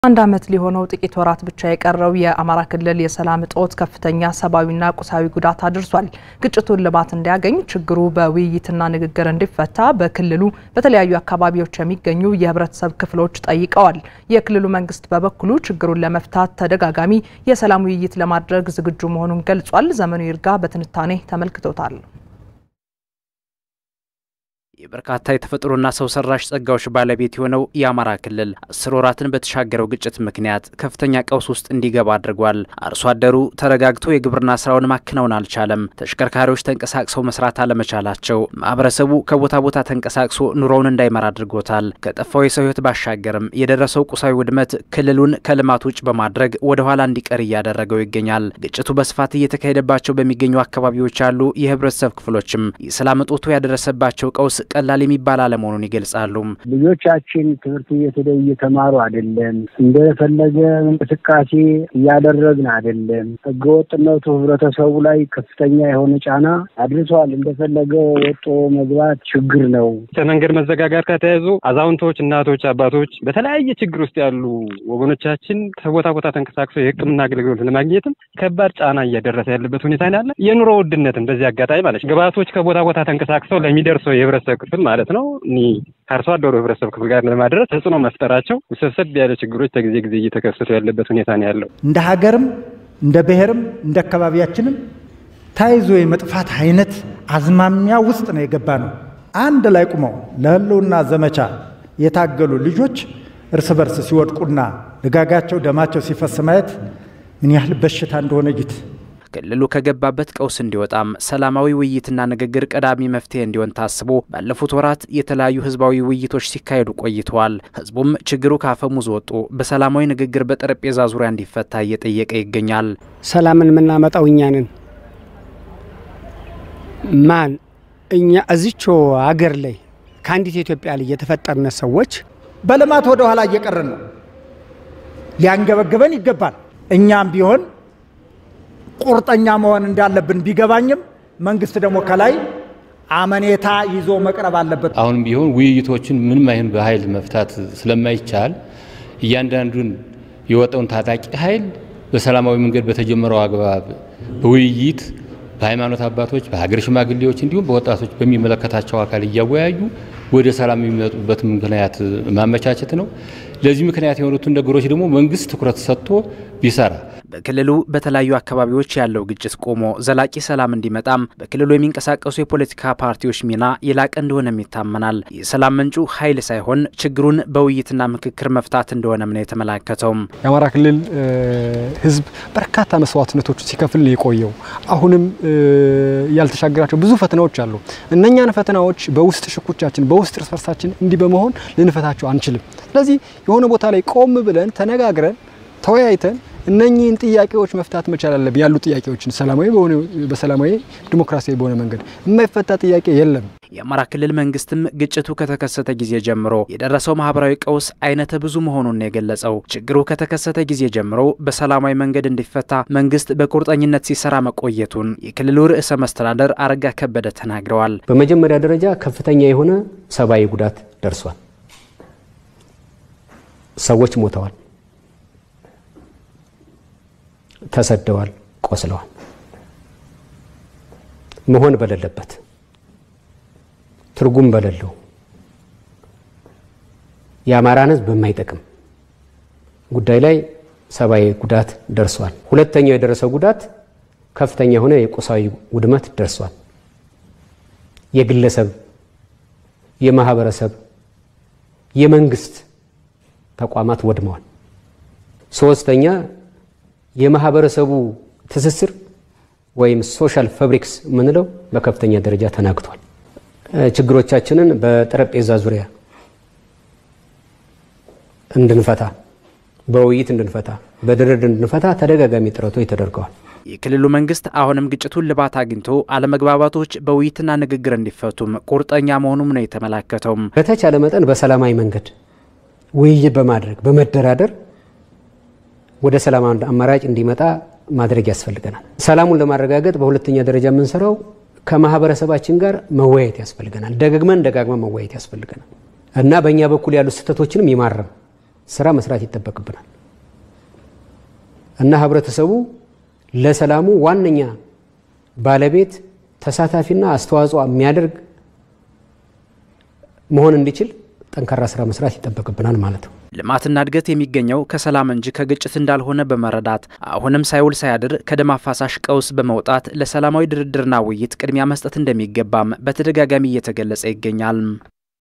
አንድ ዓመት ሊሆነው ጥቂት ወራት ብቻ የቀረው የአማራ ክልል የሰላም እጦት ከፍተኛ ሰብአዊና ቁሳዊ ጉዳት አድርሷል። ግጭቱን ልባት እንዲያገኝ ችግሩ በውይይትና ንግግር እንዲፈታ በክልሉ በተለያዩ አካባቢዎች የሚገኙ የህብረተሰብ ክፍሎች ጠይቀዋል። የክልሉ መንግስት በበኩሉ ችግሩን ለመፍታት ተደጋጋሚ የሰላም ውይይት ለማድረግ ዝግጁ መሆኑን ገልጿል። ዘመኑ ይርጋ በትንታኔ ተመልክቶታል። የበርካታ የተፈጥሮና ሰው ሰራሽ ጸጋዎች ባለቤት የሆነው የአማራ ክልል አስር ወራትን በተሻገረው ግጭት ምክንያት ከፍተኛ ቀውስ ውስጥ እንዲገባ አድርጓል። አርሶ አደሩ ተረጋግቶ የግብርና ስራውን ማከናወን አልቻለም። ተሽከርካሪዎች ተንቀሳቅሰው መስራት አለመቻላቸው ማህበረሰቡ ከቦታ ቦታ ተንቀሳቅሶ ኑሮውን እንዳይመራ አድርጎታል። ከጠፋው የሰው ህይወት ባሻገርም የደረሰው ቁሳዊ ውድመት ክልሉን ከልማት ውጭ በማድረግ ወደ ኋላ እንዲቀር እያደረገው ይገኛል። ግጭቱ በስፋት እየተካሄደባቸው በሚገኙ አካባቢዎች ያሉ የህብረተሰብ ክፍሎችም የሰላም እጦቱ ያደረሰባቸው ቀውስ ቀላል የሚባል አለመሆኑን ይገልጻሉ። ልጆቻችን ትምህርት ቤት ሄደው እየተማሩ አይደለም። እንደፈለገ እንቅስቃሴ እያደረግን አይደለም። ህገወጥነቱ ህብረተሰቡ ላይ ከፍተኛ የሆነ ጫና አድርሷል። እንደፈለገ ወጦ መግባት ችግር ነው። ከመንገድ መዘጋጋት ጋር ተያይዞ አዛውንቶች፣ እናቶች፣ አባቶች በተለያየ ችግር ውስጥ ያሉ ወገኖቻችን ከቦታ ቦታ ተንቀሳቅሰው የሕክምና አገልግሎት ለማግኘትም ከባድ ጫና እያደረሰ ያለበት ሁኔታ ያለ የኑሮ ውድነትም በዚህ አጋጣሚ ማለት ግብዓቶች ከቦታ ቦታ ተንቀሳቅሰው ለሚደርሰው የህብረተሰብ ክፍል ማለት ነው እኒ ከአርሶ አደሩ ህብረተሰብ ክፍል ጋር ለማድረስ ተጽዕኖ መፍጠራቸው ውስብስብ ያለ ችግሮች ከጊዜ ጊዜ እየተከሰቱ ያለበት ሁኔታ ነው ያለው። እንደ ሀገርም እንደ ብሔርም እንደ አካባቢያችንም ተያይዞ የመጥፋት አይነት አዝማሚያ ውስጥ ነው የገባ ነው። አንድ ላይ ቁመው ለህልውና ዘመቻ የታገሉ ልጆች እርስ በርስ ሲወድቁና ልጋጋቸው ደማቸው ሲፈስ ማየት ምን ያህል በሽታ እንደሆነ እዩት። ክልሉ ከገባበት ቀውስ እንዲወጣም ሰላማዊ ውይይትና ንግግር ቀዳሚ መፍትሄ እንዲሆን ታስቦ ባለፉት ወራት የተለያዩ ህዝባዊ ውይይቶች ሲካሄዱ ቆይተዋል። ህዝቡም ችግሩ ካፈሙዝ ወጡ በሰላማዊ ንግግር በጠረጴዛ ዙሪያ እንዲፈታ እየጠየቀ ይገኛል። ሰላምን የምናመጣው እኛ ነን። ማን እኛ እዚቾ አገር ላይ ከአንዲት ኢትዮጵያ ላይ የተፈጠርነ ሰዎች በልማት ወደ ኋላ እየቀረን ነው። ሊያንገበግበን ይገባል። እኛም ቢሆን ቁርጠኛ መሆን እንዳለብን ቢገባኝም መንግስት ደግሞ ከላይ አመኔታ ይዞ መቅረብ አለበት። አሁንም ቢሆን ውይይቶችን ምንም አይሆን በኃይል መፍታት ስለማይቻል እያንዳንዱን የወጣውን ታጣቂ ኃይል በሰላማዊ መንገድ በተጀመረው አግባብ በውይይት በሃይማኖት አባቶች፣ በሀገር ሽማግሌዎች እንዲሁም በወጣቶች በሚመለከታቸው አካል እያወያዩ ወደ ሰላም የሚመጡበት ምክንያት ማመቻቸት ነው። ለዚህ ምክንያት የሆኑትን ነገሮች ደግሞ መንግስት ትኩረት ሰጥቶ ቢሰራ በክልሉ በተለያዩ አካባቢዎች ያለው ግጭት ቆሞ ዘላቂ ሰላም እንዲመጣም በክልሉ የሚንቀሳቀሱ የፖለቲካ ፓርቲዎች ሚና የላቀ እንደሆነም ይታመናል። የሰላም ምንጩ ኃይል ሳይሆን ችግሩን በውይይትና ምክክር መፍታት እንደሆነም ነው የተመላከተውም። የአማራ ክልል ህዝብ በርካታ መስዋዕትነቶች ሲከፍል የቆየው አሁንም ያልተሻገራቸው ብዙ ፈተናዎች አሉ። እነኛን ፈተናዎች በውስጥ ሽኩቻችን፣ በውስጥ እርስ በርሳችን እንዲህ በመሆን ልንፈታቸው አንችልም። ስለዚህ የሆነ ቦታ ላይ ቆም ብለን ተነጋግረን ተወያይተን እነኚህን ጥያቄዎች መፍታት መቻል አለብን። ያሉ ጥያቄዎችን ሰላማዊ በሆነ በሰላማዊ ዲሞክራሲያዊ በሆነ መንገድ የማይፈታ ጥያቄ የለም። የአማራ ክልል መንግስትም ግጭቱ ከተከሰተ ጊዜ ጀምሮ የደረሰው ማህበራዊ ቀውስ አይነተ ብዙ መሆኑን ነው የገለጸው። ችግሩ ከተከሰተ ጊዜ ጀምሮ በሰላማዊ መንገድ እንዲፈታ መንግስት በቁርጠኝነት ሲሰራ መቆየቱን የክልሉ ርዕሰ መስተዳደር አረጋ ከበደ ተናግረዋል። በመጀመሪያ ደረጃ ከፍተኛ የሆነ ሰብአዊ ጉዳት ደርሷል። ሰዎች ሞተዋል፣ ተሰደዋል፣ ቆስለዋል። መሆን በሌለበት ትርጉም በሌለው የአማራን ሕዝብ በማይጠቅም ጉዳይ ላይ ሰብአዊ ጉዳት ደርሷል። ሁለተኛው የደረሰው ጉዳት ከፍተኛ የሆነ የቁሳዊ ውድመት ደርሷል። የግለሰብ፣ የማህበረሰብ፣ የመንግስት ተቋማት ወድመዋል። ሶስተኛ የማህበረሰቡ ትስስር ወይም ሶሻል ፋብሪክስ የምንለው በከፍተኛ ደረጃ ተናግቷል። ችግሮቻችንን በጠረጴዛ ዙሪያ እንድንፈታ፣ በውይይት እንድንፈታ፣ በድርድር እንድንፈታ ተደጋጋሚ ጥረቶች ተደርገዋል። የክልሉ መንግስት አሁንም ግጭቱን ልባት አግኝቶ አለመግባባቶች በውይይትና ንግግር እንዲፈቱም ቁርጠኛ መሆኑም ነው የተመላከተውም። በተቻለ መጠን በሰላማዊ መንገድ ውይይት በማድረግ በመደራደር ወደ ሰላም አማራጭ እንዲመጣ ማድረግ ያስፈልገናል። ሰላሙን ለማረጋገጥ በሁለተኛ ደረጃ የምንሰራው ከማህበረሰባችን ጋር መወያየት ያስፈልገናል። ደግመን ደጋግመን መወያየት ያስፈልገናል እና በእኛ በኩል ያሉ ስህተቶችንም የማረም ስራ መስራት ይጠበቅብናል እና ህብረተሰቡ ለሰላሙ ዋነኛ ባለቤት ተሳታፊና አስተዋጽኦ የሚያደርግ መሆን እንዲችል ጠንካራ ስራ መስራት ይጠበቅብናል ማለት ነው። ልማትና እድገት የሚገኘው ከሰላም እንጂ ከግጭት እንዳልሆነ በመረዳት አሁንም ሳይውል ሳያድር ከደም አፋሳሽ ቀውስ በመውጣት ለሰላማዊ ድርድርና ውይይት ቅድሚያ መስጠት እንደሚገባም በተደጋጋሚ እየተገለጸ ይገኛል።